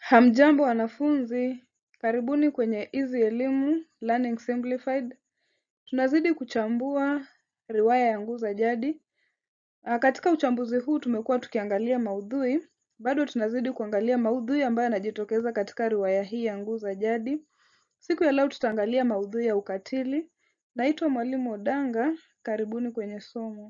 Hamjambo wanafunzi, karibuni kwenye Easy Elimu Learning Simplified. Tunazidi kuchambua riwaya ya Nguu za Jadi. Ah, Katika uchambuzi huu tumekuwa tukiangalia maudhui, bado tunazidi kuangalia maudhui ambayo yanajitokeza katika riwaya hii ya Nguu za Jadi. Siku ya leo tutaangalia maudhui ya ukatili. Naitwa Mwalimu Odanga, karibuni kwenye somo.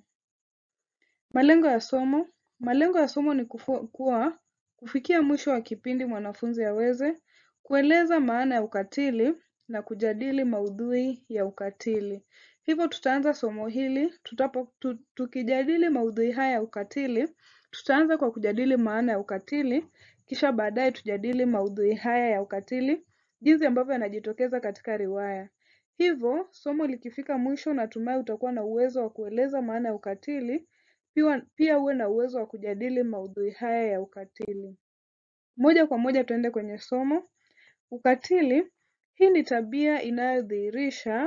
Malengo ya somo. Malengo ya somo ni kufu, kuwa kufikia mwisho wa kipindi mwanafunzi aweze kueleza maana ya ukatili na kujadili maudhui ya ukatili. Hivyo tutaanza somo hili tutapo, tu, tukijadili maudhui haya ya ukatili, tutaanza kwa kujadili maana ya ukatili, kisha baadaye tujadili maudhui haya ya ukatili, jinsi ambavyo yanajitokeza katika riwaya. Hivyo somo likifika mwisho, natumai utakuwa na uwezo wa kueleza maana ya ukatili, pia, pia uwe na uwezo wa kujadili maudhui haya ya ukatili. Moja kwa moja tuende kwenye somo. Ukatili, hii ni tabia inayodhihirisha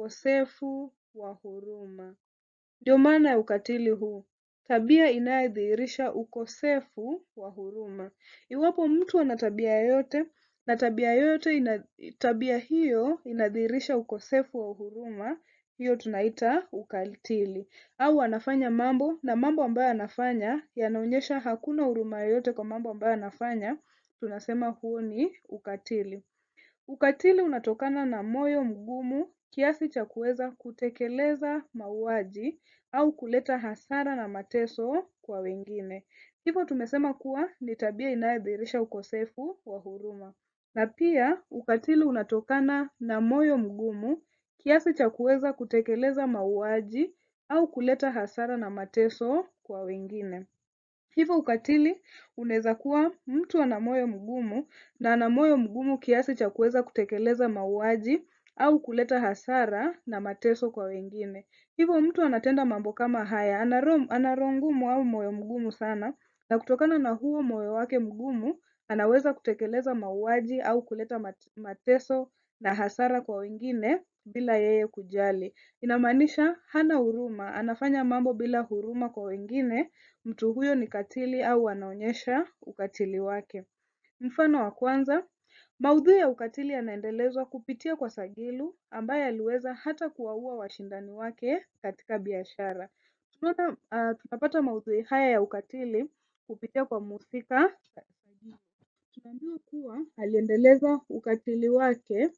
ukosefu wa huruma. Ndio maana ya ukatili huu, tabia inayodhihirisha ukosefu wa huruma. Iwapo mtu ana tabia yoyote na tabia yoyote ina, tabia hiyo inadhihirisha ukosefu wa huruma, hiyo tunaita ukatili. Au anafanya mambo na mambo ambayo anafanya yanaonyesha hakuna huruma yoyote kwa mambo ambayo anafanya, tunasema huo ni ukatili. Ukatili unatokana na moyo mgumu kiasi cha kuweza kutekeleza mauaji au kuleta hasara na mateso kwa wengine. Hivyo tumesema kuwa ni tabia inayodhihirisha ukosefu wa huruma. Na pia ukatili unatokana na moyo mgumu kiasi cha kuweza kutekeleza mauaji au kuleta hasara na mateso kwa wengine. Hivyo ukatili unaweza kuwa mtu ana moyo mgumu na ana moyo mgumu kiasi cha kuweza kutekeleza mauaji au kuleta hasara na mateso kwa wengine. Hivyo mtu anatenda mambo kama haya, ana roho ana roho ngumu au moyo mgumu sana, na kutokana na huo moyo wake mgumu anaweza kutekeleza mauaji au kuleta mat- mateso na hasara kwa wengine bila yeye kujali. Inamaanisha hana huruma, anafanya mambo bila huruma kwa wengine. Mtu huyo ni katili au anaonyesha ukatili wake. Mfano wa kwanza, maudhui ya ukatili yanaendelezwa kupitia kwa Sagilu ambaye aliweza hata kuwaua washindani wake katika biashara. Tunaona uh, tunapata maudhui haya ya ukatili kupitia kwa mhusika Sagilu. Tunaambiwa kuwa aliendeleza ukatili wake,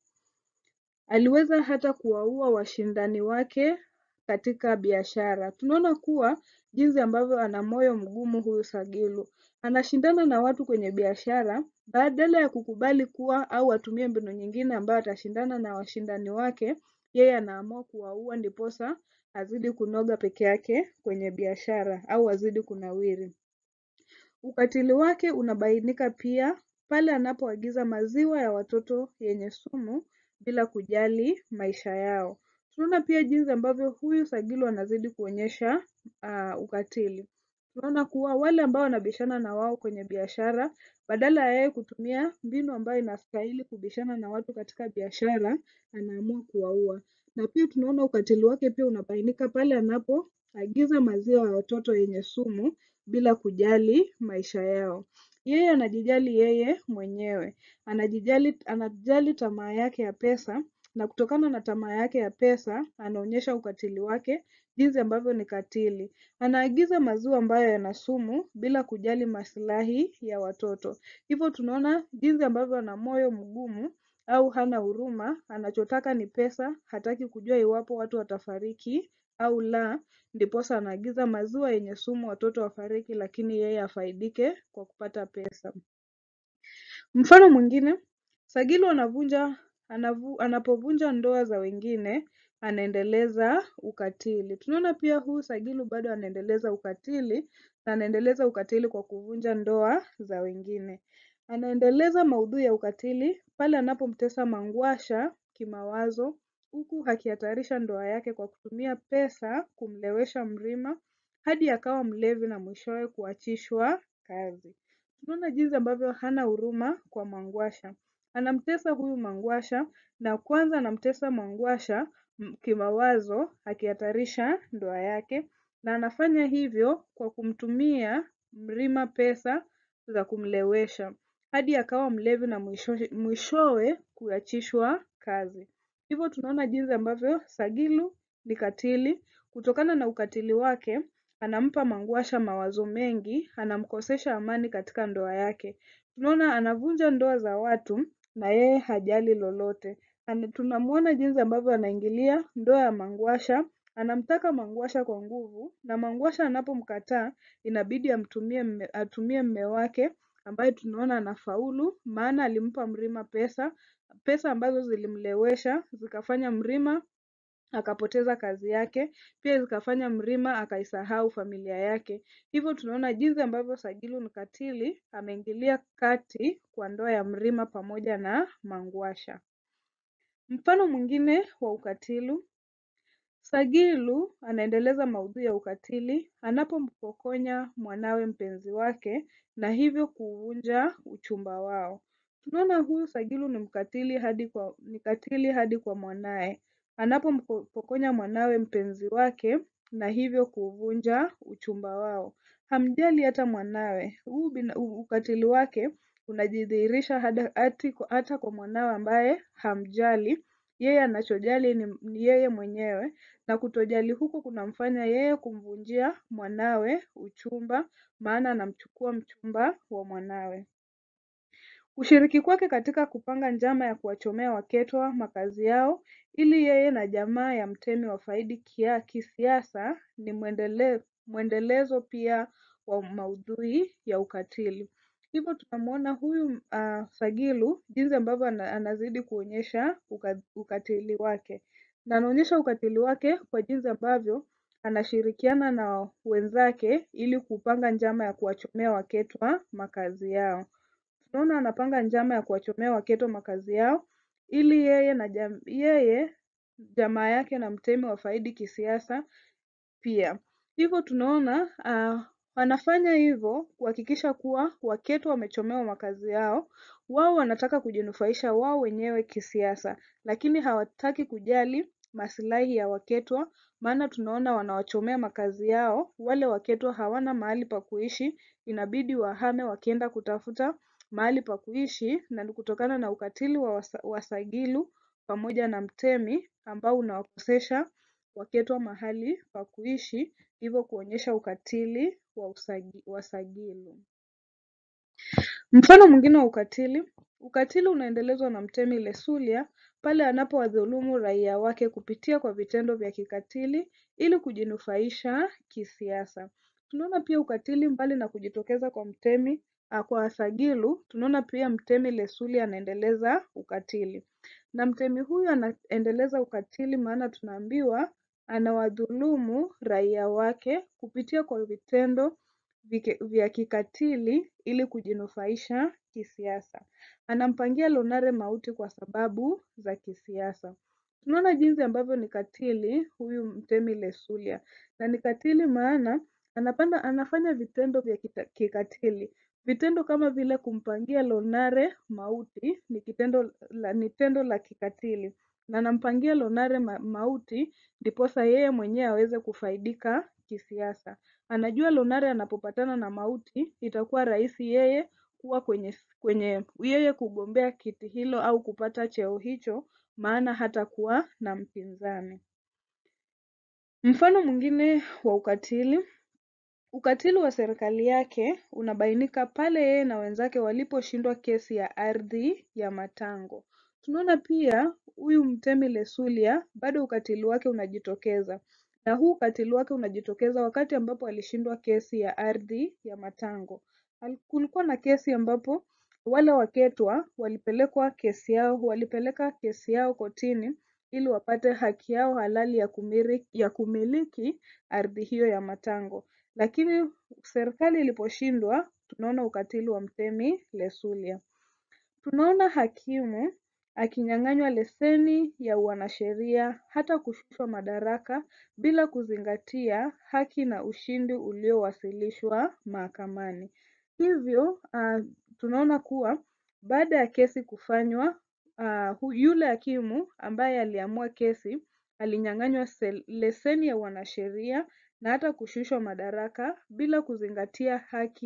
aliweza hata kuwaua washindani wake katika biashara. Tunaona kuwa jinsi ambavyo ana moyo mgumu huyu Sagilu. Anashindana na watu kwenye biashara, badala ya kukubali kuwa au atumie mbinu nyingine ambayo atashindana na washindani wake, yeye anaamua kuwaua ndiposa azidi kunoga peke yake kwenye biashara au azidi kunawiri. Ukatili wake unabainika pia pale anapoagiza maziwa ya watoto yenye sumu bila kujali maisha yao. Tunaona pia jinsi ambavyo huyu Sagilu anazidi kuonyesha uh, ukatili. Tunaona kuwa wale ambao wanabishana na wao kwenye biashara, badala ya yeye kutumia mbinu ambayo inastahili kubishana na watu katika biashara, anaamua kuwaua. Na pia tunaona ukatili wake pia unabainika pale anapoagiza maziwa ya watoto yenye sumu bila kujali maisha yao. Yeye anajijali yeye mwenyewe, anajijali, anajali tamaa yake ya pesa na kutokana na tamaa yake ya pesa anaonyesha ukatili wake jinsi ambavyo ni katili. Anaagiza maziwa ambayo yana sumu bila kujali maslahi ya watoto. Hivyo tunaona jinsi ambavyo ana moyo mgumu au hana huruma, anachotaka ni pesa, hataki kujua iwapo watu watafariki au la, ndiposa anaagiza maziwa yenye sumu watoto wafariki, lakini yeye afaidike kwa kupata pesa. Mfano mwingine, Sagilu anavunja anavu, anapovunja ndoa za wengine anaendeleza ukatili. Tunaona pia huyu Sagilu bado anaendeleza ukatili na anaendeleza ukatili kwa kuvunja ndoa za wengine. Anaendeleza maudhui ya ukatili pale anapomtesa Mangwasha kimawazo huku akihatarisha ndoa yake kwa kutumia pesa kumlewesha Mrima hadi akawa mlevi na mwishowe kuachishwa kazi. Tunaona jinsi ambavyo hana huruma kwa Mangwasha. Anamtesa huyu Mangwasha na kwanza anamtesa Mangwasha m- kimawazo akihatarisha ndoa yake na anafanya hivyo kwa kumtumia Mrima pesa za kumlewesha. hadi akawa mlevi na mwisho- mwishowe kuachishwa kazi. Hivyo tunaona jinsi ambavyo Sagilu ni katili. Kutokana na ukatili wake, anampa Mangwasha mawazo mengi, anamkosesha amani katika ndoa yake. Tunaona anavunja ndoa za watu na yeye hajali lolote. Ana- Tunamwona jinsi ambavyo anaingilia ndoa ya Mangwasha, anamtaka Mangwasha kwa nguvu na Mangwasha anapomkataa inabidi amtumie mme, atumie mme wake ambaye tunaona anafaulu, maana alimpa Mrima pesa pesa ambazo zilimlewesha zikafanya Mrima akapoteza kazi yake, pia zikafanya Mrima akaisahau familia yake. Hivyo tunaona jinsi ambavyo Sagilu ni katili, ameingilia kati kwa ndoa ya Mrima pamoja na Mangwasha. Mfano mwingine wa ukatili, Sagilu anaendeleza maudhui ya ukatili anapompokonya mwanawe mpenzi wake na hivyo kuvunja uchumba wao. Tunaona huyu Sagilu ni mkatili hadi kwa ni katili hadi kwa mwanaye anapompokonya mwanawe mpenzi wake na hivyo kuvunja uchumba wao. Hamjali hata mwanawe. Huu bina- u- ukatili wake unajidhihirisha hada- hati kwa- hata kwa mwanawe ambaye hamjali. Yeye anachojali ni, ni yeye mwenyewe na kutojali huku kunamfanya yeye kumvunjia mwanawe uchumba, maana anamchukua mchumba wa mwanawe. Ushiriki kwake katika kupanga njama ya kuwachomea Waketwa makazi yao ili yeye na jamaa ya Mtemi wafaidi kia kisiasa ni mwendele, mwendelezo pia wa maudhui ya ukatili. Hivyo tunamwona huyu uh, Sagilu jinsi ambavyo ana, anazidi kuonyesha uka, ukatili wake na anaonyesha ukatili wake kwa jinsi ambavyo anashirikiana na wenzake ili kupanga njama ya kuwachomea Waketwa makazi yao. Tunaona anapanga njama ya kuwachomea Waketwa makazi yao ili yeye na jam, yeye jamaa yake na Mtemi wafaidi kisiasa pia. Hivyo tunaona uh, wanafanya hivyo kuhakikisha kuwa Waketwa wamechomewa makazi yao. Wao wanataka kujinufaisha wao wenyewe kisiasa, lakini hawataki kujali maslahi ya Waketwa, maana tunaona wanawachomea makazi yao. Wale Waketwa hawana mahali pa kuishi, inabidi wahame wakienda kutafuta mahali pa kuishi, na ni kutokana na ukatili wa wasa- Wasagilu pamoja na Mtemi ambao unawakosesha Waketwa mahali pa kuishi, hivyo kuonyesha ukatili wa usagi, Wasagilu. Mfano mwingine wa ukatili, ukatili unaendelezwa na Mtemi Lesulia pale anapowadhulumu raia wake kupitia kwa vitendo vya kikatili ili kujinufaisha kisiasa. Tunaona pia ukatili mbali na kujitokeza kwa Mtemi uh, kwa Wasagilu, tunaona pia Mtemi Lesulia anaendeleza ukatili. Na Mtemi huyu anaendeleza ukatili maana tunaambiwa anawadhulumu raia wake kupitia kwa vitendo vike- vya kikatili ili kujinufaisha kisiasa. Anampangia Lonare mauti kwa sababu za kisiasa. Tunaona jinsi ambavyo ni katili huyu Mtemi Lesulia, na ni katili maana anapanda, anafanya vitendo vya kita- kikatili. Vitendo kama vile kumpangia Lonare mauti ni kitendo la, ni tendo la kikatili na anampangia Lonare ma, mauti ndiposa yeye mwenyewe aweze kufaidika kisiasa. Anajua Lonare anapopatana na mauti itakuwa rahisi yeye kuwa kwenye kwenye yeye kugombea kiti hilo au kupata cheo hicho, maana hatakuwa na mpinzani. Mfano mwingine wa ukatili, ukatili wa serikali yake unabainika pale yeye na wenzake waliposhindwa kesi ya ardhi ya Matango. Tunaona pia huyu Mtemi Lesulia bado ukatili wake unajitokeza, na huu ukatili wake unajitokeza wakati ambapo alishindwa kesi ya ardhi ya Matango. Al- Kulikuwa na kesi ambapo wale Waketwa walipelekwa kesi yao, walipeleka kesi yao kotini ili wapate haki yao halali ya kumiri, ya kumiliki ardhi hiyo ya Matango. Lakini serikali iliposhindwa, tunaona ukatili wa Mtemi Lesulia. Tunaona hakimu akinyang'anywa leseni ya uanasheria hata kushushwa madaraka bila kuzingatia haki na ushindi uliowasilishwa mahakamani. Hivyo uh, tunaona kuwa baada ya kesi kufanywa uh, yule hakimu ambaye aliamua kesi alinyang'anywa sel- leseni ya uanasheria na hata kushushwa madaraka bila kuzingatia haki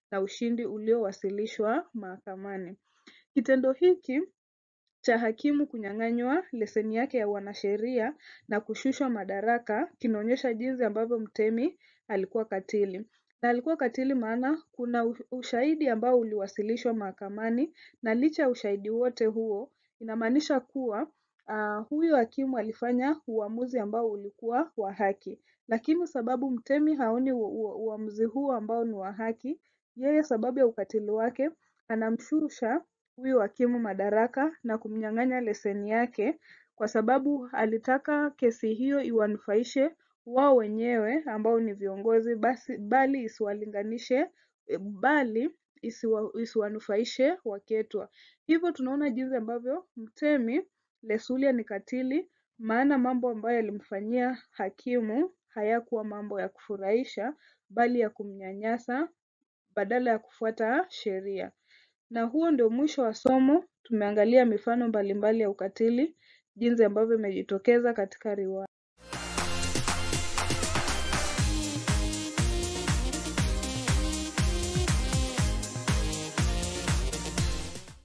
na ushindi uliowasilishwa mahakamani. Kitendo hiki cha hakimu kunyang'anywa leseni yake ya wanasheria na kushushwa madaraka kinaonyesha jinsi ambavyo mtemi alikuwa katili. Na alikuwa katili maana kuna ushahidi ambao uliwasilishwa mahakamani na licha ya ushahidi wote huo inamaanisha kuwa huyu hakimu alifanya uamuzi ambao ulikuwa wa haki. Lakini sababu mtemi haoni uamuzi huo ambao ni wa haki, yeye sababu ya ukatili wake anamshusha huyu hakimu madaraka na kumnyang'anya leseni yake kwa sababu alitaka kesi hiyo iwanufaishe wao wenyewe ambao ni viongozi bali isiwalinganishe bali isiwanufaishe waketwa. Hivyo tunaona jinsi ambavyo mtemi Lesulia ni katili maana mambo ambayo alimfanyia hakimu hayakuwa mambo ya kufurahisha bali ya kumnyanyasa badala ya kufuata sheria. Na huo ndio mwisho wa somo. Tumeangalia mifano mbalimbali ya ukatili jinsi ambavyo imejitokeza katika riwaya.